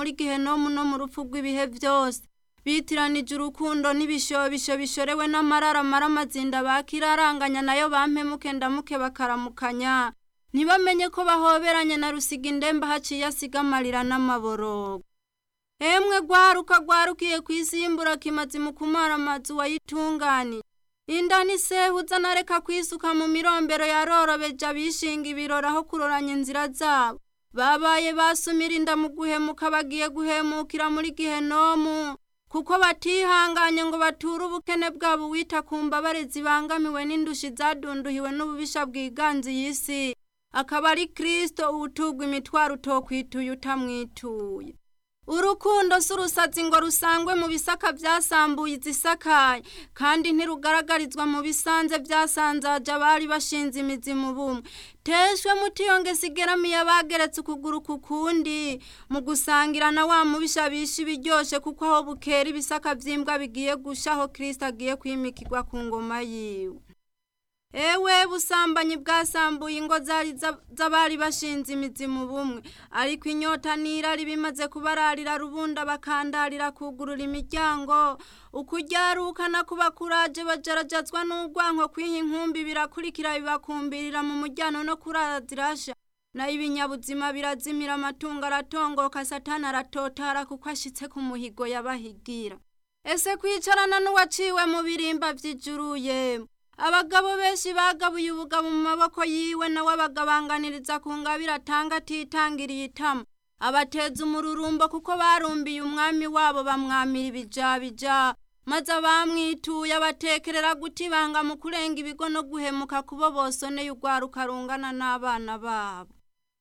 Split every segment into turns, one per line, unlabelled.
muri gihenomu no mu rupfu rw'ibihe byose bitiranije urukundo n'ibishobisho bishorewe n'amarara mara amazinda bakiraranganya nayo bampemuke ndamuke bakaramukanya ntibamenye ko bahoberanye na rusiga indembe haciye asiga amarira n'amaborogo emwe rwaruka rwarukiye ku isi y'imbura kimazi mu kumara amazu wayitunganiye inda n'isehuza nareka kwisuka mu mirombero yarorobeje abishinga ibirori aho kuroranya inzira zabo babaye basumira inda mu guhemuka bagiye guhemukira muri gihenomu kuko batihanganye ngo bature ubukene bwabo wita ku mbabare zibangamiwe n'indushi zadunduhiwe n'ububisha bwiganze iyi si akaba ari kirisito ubutugwa imitwaro utokwituye utamwituye urukundo si urusazi ngo rusangwe mu bisaka byasambuye izisakaye kandi ntirugaragarizwa mu bisanze byasanzaje abari bashinze imizi mu bumwe teshwe mutiyonge sigeramiye abageretse ukuguru ku kundi mu gusangira na wa mubisha bisha ibiryoshe kuko aho bukera ibisaka by'imbwa bigiye gusha aho kirisita agiye kwimikirwa ku ngoma yiwe ewe busambanyi bwasambuye ingo zari z'abari bashinze imizi mu bumwe ariko inyota n'irari bimaze kubararira rubunda bakandarira kugurura imiryango ukujyarukana kuba kuraje bajarajazwa n'urwanko kwiha inkumbi birakurikira bibakumbirira mu mujyano no kurazirasha nayo ibinyabuzima birazimira amatungo aratongoka satana aratotara kuko ashitse ku muhigo yabahigira ese kwicarana n'uwaciwe mu birimba by'ijuru yemwe abagabo benshi bagabuye ubugabo mu maboko yiwe nawe abagabanganiriza ku ngabire atanga atitangiriye itama abateza umururumbo kuko barumbiye umwami wabo bamwamira ibijabija maze abamwituye abatekerera gutibanga mu kurenga ibigo no guhemuka kubo bosoneye urwaruka rungana n'abana babo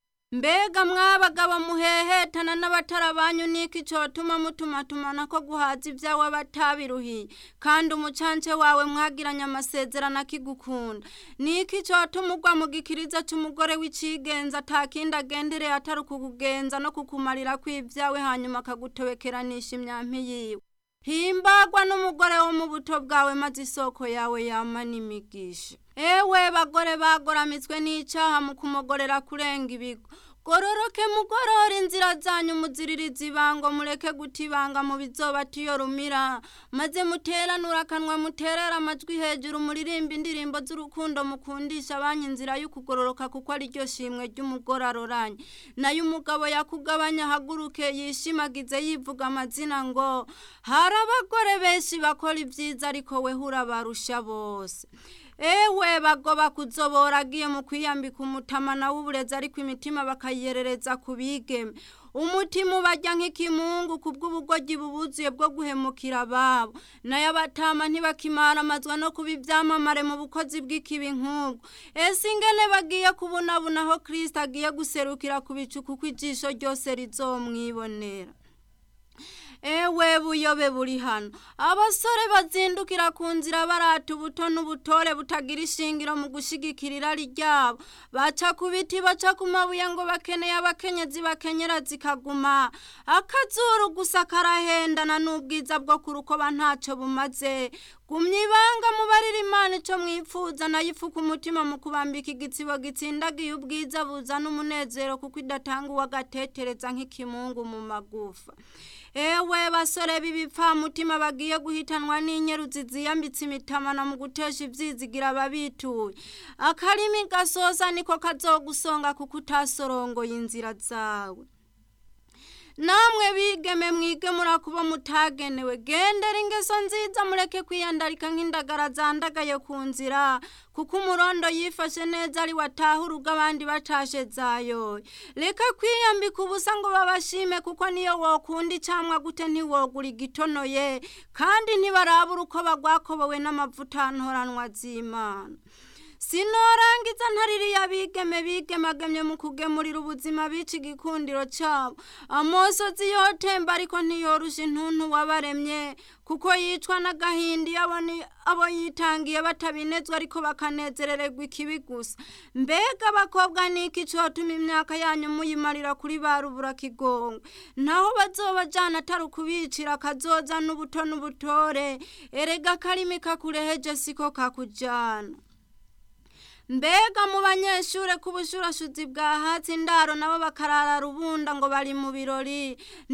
mbega mwabagabo muhehetana n'abatara banyu niki cotuma mutumatumana ko guhaza ibyawe batabiruhiye kandi umucance wawe mwagiranye amasezerano akigukunda niki cotuma ugwa mu gikiriza c'umugore w'icigenza atakindi agendereye atari ukukugenza no kukumarira kw'ibyawe hanyuma akagutobekeranisha imyampi yiwe himbagwa n'umugore wo mu buto bwawe maze isoko yawe yama n'imigisha ewe bagore bagoramitswe n'icaha mu kumogorera kurenga ibigo gororoke mugorora inzira zanyu muziririza ibango mureke guta ibanga mu bizoba tiyo rumira maze muteranura akanwa muterera amajwi hejuru muririmba indirimbo z'urukundo mukundisha abanyu inzira y'ukugororoka kuko ari ryo shimwe ry'umugore aroranye nayo umugabo yakugabanya ahaguruke yishimagize yivuga amazina ngo hari abagore benshi bakora ibyiza ariko we urabarusha bose ewe bagoba kuzobora agiye mu kwiyambika umutama nawe uburezi ariko imitima bakayerereza ku bigeme umutima ubajya nk'ikimungu ku bw'ubugoryi bubuzuye bwo guhemukira ababo nayo abatama ntibakimaramazwa no kuba ibyamamare mu bukozi bw'ikibi nk'ubwo ese ingene bagiye kubunabuna aho kirisita agiye guserukira ku bicu kuko ijisho ryose rizomwibonera ewe buyobe buri hano abasore bazindukira ku nzira barata ubuto n'ubutore butagira ishingiro mu gushigikira irari ryabo baca ku biti baca ku mabuye ngo bakeneye abakenyezi bakenyera zikaguma akazuru gusa karahendana n'ubwiza bwo kurukoba ntacyo bumaze gumya ibanga mubarira imana icyo mwifuza nayo ifuka umutima mu kubambika igitsibo gitsindagiye ubwiza buzana umunezero kuko idatanga uwagatetereza nk'ikimungu mu magufa ewe basore b'ibipfamutima bagiye guhitanwa n'inyeruzi ziyambitse imitamana mu gutesha ibyizigira ababituye akarimi gasoza niko kazogusonga kuko utasorongoye inzira zawe namwe bigeme mwige murakuba mutagenewe gendera ingeso nziza mureke kwiyandarika nk'indagara zandagaye ku nzira kuko umurondo yifashe neza ari wataha urugo abandi batashe zayoye reka kwiyambika ubusa ngo babashime kuko niyo wokunda icamwa gute ntiwogura igitonoye kandi ntibarabura uko bagwakobowe n'amavuta ntoranwa z'imana sinorangiza ntaririya bigeme bigemagemye mu kugemurira ubuzima bica igikundiro cyabo amosozi yotemba ariko ntiyorusha intuntu wabaremye kuko yicwa n'agahinda iyo abo yitangiye batabinezwa ariko bakanezerererwa ikibi gusa mbega abakobwa niki cyotuma imyaka yanyu muyimarira kuri ba rubura kigongo naho bazobajana atari ukubicira kazoza n'ubuto n'ubutore erega akarimi kakureheje siko kakujana mbega mu banyeshure k'ubushurashuzi bwa hatsi indaro nabo bakarara rubunda ngo bari mu birori